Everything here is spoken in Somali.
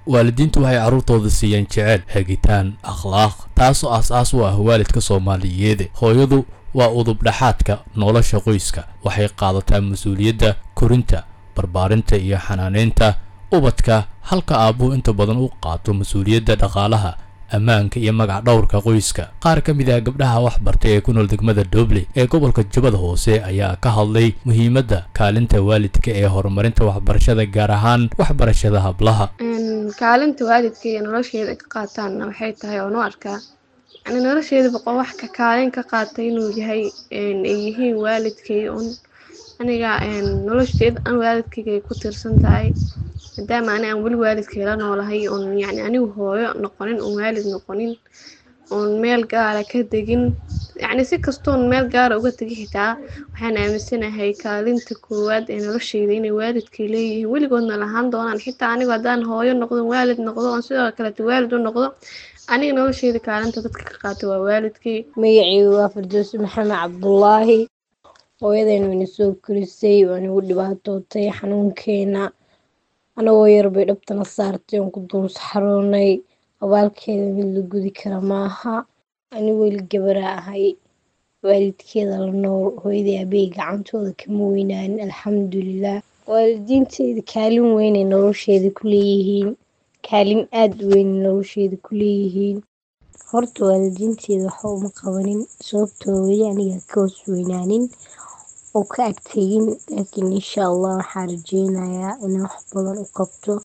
waalidiintu waxay carruurtooda siiyeen jecel hagitaan akhlaaq taasoo aas-aas u ah waalidka soomaaliyeed hooyadu waa udubdhaxaadka nolosha qoyska waxay qaadataa mas-uuliyadda korinta barbaarinta iyo xanaaneynta ubadka halka aabbuhu inta badan u qaato mas-uuliyadda dhaqaalaha ammaanka iyo magac dhowrka qoyska qaar ka mid ah gabdhaha wax bartay ee ku nool degmada dooble ee gobolka jubbada hoose ayaa ka hadlay muhiimadda kaalinta waalidka ee horumarinta waxbarashada gaar ahaan waxbarashada hablaha kaalinta waalidka iyo nolosheeda ka qaataanna waxay tahay oonu arkaa yani nolosheeda boqo wax ka kaalin ka qaatay inuu yahay ay yihiin waalidkay un aniga nolosheeda an waalidkayga ay ku tiirsan tahay maadaama ani aan weli waalidkayla noolahay oon yani anigu hooyo noqonin oon waalid noqonin oon meel gaara ka degin yacni si kastoon meel gaara uga tegi xitaa waxaan aaminsanahay kaalinta koowaad ee nolosheyda inay waalidkay leeyihiin weligoodna lahaan doonaan xitaa anigu haddaan hooyo noqdo waalid noqdo oon sidoo kaleeto waalid u noqdo aniga nolosheyda kaalinta dadka ka qaata waa waalidkay magaceygu waa firdowsi maxamed cabdulaahi hooyadeen wayna soo korisay waa nagu dhibaatootay xanuunkeena anagoo yar bay dhabtana saartay oon ku duulsaxaroonay abaalkeeda mid la gudi kara maaha ani weli gabaraa ahay waalidkeeda la nool hooyadii aabahey gacantooda kama weynaanin alxamdulilah waalidiinteyda kaalin weynay nolosheeda ku leeyihiin kaalin aada u weynay nolosheeda ku leeyihiin horta waalidiinteeda waxa uma qabanin sababtoo weli aniga ka hoos weynaanin oo ka agtegin laakiin insha allah waxaan rajeynayaa inaan wax badan u qabto